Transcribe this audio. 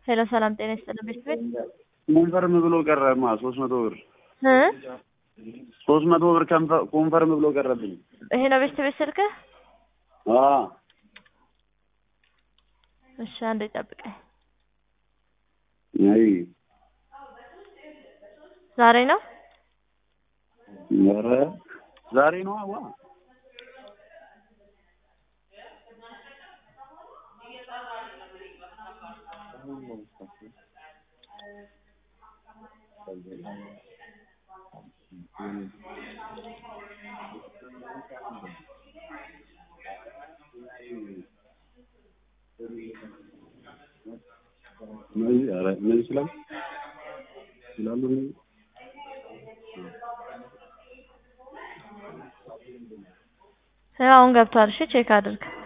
ሄሎ ሰላም ጤና ይስጥልን ቤት ቤት ኮንፈርም ብሎ ቀረማ ሶስት መቶ ብር እ ሶስት መቶ ብር ከንፈ- ኮንፈርም ብሎ ቀረብኝ። ይሄ ነው ቤት ቤት ስልክህ? አዎ እሺ አንዴ ጠብቀኝ። አይ ዛሬ ነው ኧረ ዛሬ ነው አዋ እነዚህ ኧረ እነዚህ ይችላል ይችላሉ እነዚህ አሁን ገብቷል። እሺ ቼክ አድርግ።